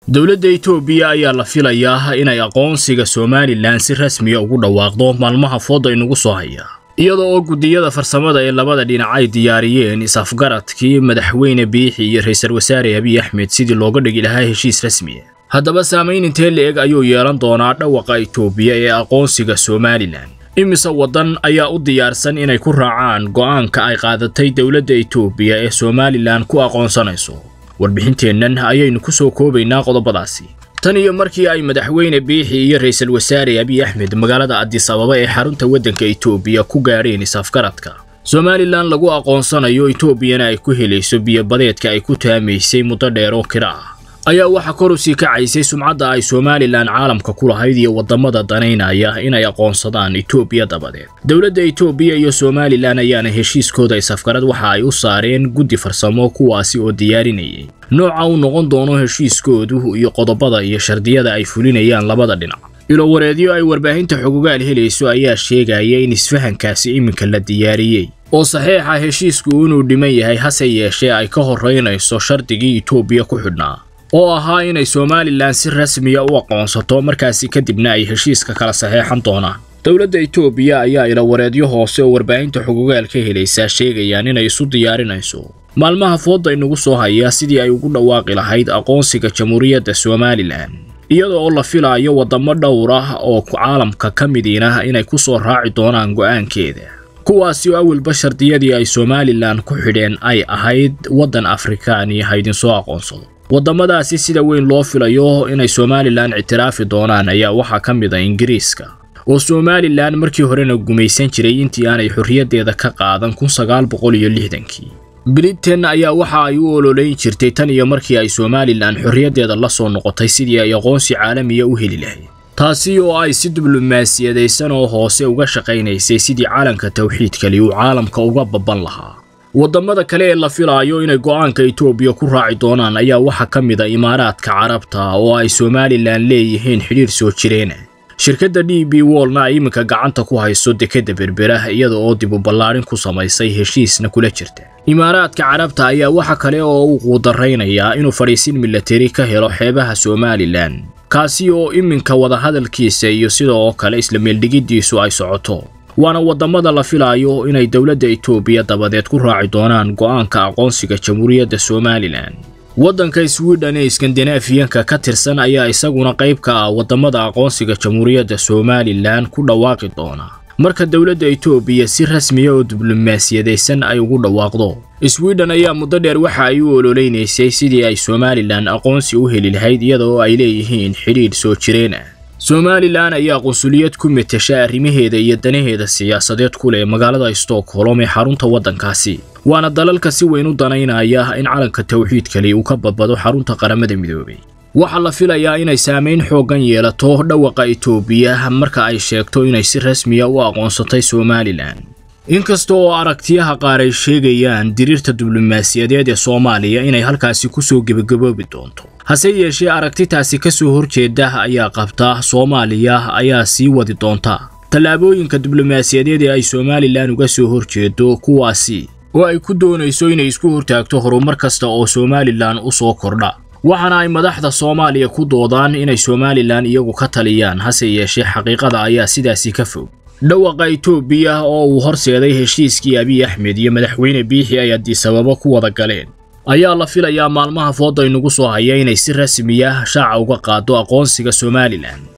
dowladda itoobiya ayaa la filayaa inay aqoonsiga somalilan si rasmiya ugu dhawaaqdo maalmaha fooda inugu soo haya iyada oo guddiyada farsamada ee labada dhinac ay diyaariyeen is-afgaradkii madaxweyne biixi iyo ra-iisul wasaare abiy axmed sidii looga dhigi lahaa heshiis rasmiya haddaba saamayn intee la-eg ayuu yeelan doonaa dhawaqa itoobiya ee aqoonsiga somalilan imise waddan ayaa u diyaarsan inay ku raacaan go'aanka ay qaadatay dowladda itoobiya ee somalilan ku aqoonsanayso warbixinteennan ayaynu ku soo koobaynaa qodobadaasi tan iyo markii ay madaxweyne biixi iyo ra-iisul wasaare abiy axmed magaalada adis ababa ee xarunta waddanka itoobiya ku gaadheen is-afgaradka somalilan lagu aqoonsanayo itoobiyana ay ku helayso biyobadeedka ay ku taamaysay muddo dheer oo kira ah ayaa waxaa kor u sii kacaysay sumcadda ay somalilan caalamka ku lahayd iyo waddamada danaynaya inay aqoonsadaan itoobiya dabadeed dowladda itoobiya iyo somalilan ayaana heshiiskooda is-afgarad waxa ay u saareen guddi farsamo kuwaasi oo diyaarinayay nooca uu noqon doono heshiiskoodu iyo qodobada iyo shardiyada ay fulinayaan labada dhinac ilowareedyo ay warbaahinta xogogaal helayso ayaa sheegaya in isfahankaasi iminka la diyaariyey oo saxiixa heshiisku inuu dhiman yahay hase yeeshee ay ka horraynayso shardigii itoobiya ku xidhnaa oo ahaa inay somalilan si rasmiya u aqoonsato markaasi kadibna ay heshiiska kala saxeexan doonaan dowladda itoobiya ayaa ilawareedyo hoose oo warbaahinta xogogaal ka helaysaa sheegayaan inay isu diyaarinayso maalmaha fooda inugu soo haya sidii ay ugu dhawaaqi lahayd aqoonsiga jamhuuriyadda somalilan iyada oo la filaayo waddamo dhowr ah oo caalamka ka midiina inay ku soo raaci doonaan go'aankeeda kuwaasi oo awalba shardiyadii ay somalilan ku xidheen ay ahayd waddan afrikaani ha idinsoo aqoonsado waddamadaasi sida weyn loo filayo inay somalilan ictiraafi doonaan ayaa waxaa ka mid a ingiriiska oo somalilan markii horena gumaysan jiray intii aanay xorriyaddeeda ka qaadan kun sagaal boqol iyo lixdankii britain ayaa waxa ay u ololeyn jirtay tan iyo markii ay somalilan xorriyaddeeda la soo noqotay sidii ay aqoonsi caalamiya u heli lahayd taasi oo ay si diblomaasiyadaysan oo hoose uga shaqaynaysay sidii calanka tawxiidkali uu caalamka uga babban lahaa waddamada kale ee la filaayo inay go'aanka itoobiya ku raaci doonaan ayaa waxaa ka mid a imaaraadka carabta oo ay somalilan leeyihiin xidhiir soo jireena shirkadda d b wollna ay iminka gacanta ku hayso dekedda berbera iyada oo dib u ballaadhin ku samaysay heshiisna kula jirta imaaraadka carabta ayaa waxa kale oo uu quudaraynayaa inuu fadhiisin milatari ka helo xeebaha somalilan kaasi oo iminka wadahadalkiisa iyo sida oo kale isla meeldhigiddiisu ay socoto waana waddamada la filaayo inay dowladda itoobiya dabadeed ku raaci doonaan go'aanka aqoonsiga jamhuuriyadda somalilan waddanka swidhen ee iskandinaafiyanka ka tirsan ayaa isaguna qayb ka ah waddamada aqoonsiga jamhuuriyadda somalilan ku dhawaaqi doona marka dowladda itoobiya si rasmiya oo diblomaasiyadaysan ay ugu dhawaaqdo swidhen ayaa muddo dheer waxa ay u ololeynaysay sidii ay somalilan aqoonsi u heli lahayd iyada oo ay leeyihiin xidhiidh soo jireen ah somalilan ayaa qunsuliyad ku metasha arrimaheeda iyo danaheeda siyaasadeed ku leh magaalada stockholm ee xarunta waddankaasi waana dalalka si weyn u danaynaya in calanka tawxiidkali uu ka badbado xarunta qaramada midoobay waxaa la filayaa inay saamayn xooggan yeelato dhawaqa itoobiya marka ay sheegto inay si rasmiya u aqoonsatay somalilan inkasta oo aragtiyaha qaar ay sheegayaan diriirta diblomaasiyadeed ee soomaaliya inay halkaasi kusoo gebagaboobi doonto hase yeeshee aragtitaasi ka soo horjeeda ayaa qabta soomaaliya ayaa sii wadi doonta tallaabooyinka diblomaasiyadeed ee ay somalilan uga soo horjeedo kuwaasi oo ay ku doonayso inay isku hortaagto horumar kasta oo somalilan u soo kordha waxaana ay madaxda soomaaliya ku doodaan inay somalilan iyagu ka taliyaan hase yeeshee xaqiiqada ayaa sidaasi ka fog dhawaqa itoobiya oo uu horseeday heshiiskii abiy axmed iyo madaxweyne biixi ay adisababo ku wada galeen ayaa la filayaa maalmaha fooda inugu soo haya inay si rasmiya shaaca uga qaado aqoonsiga somalilan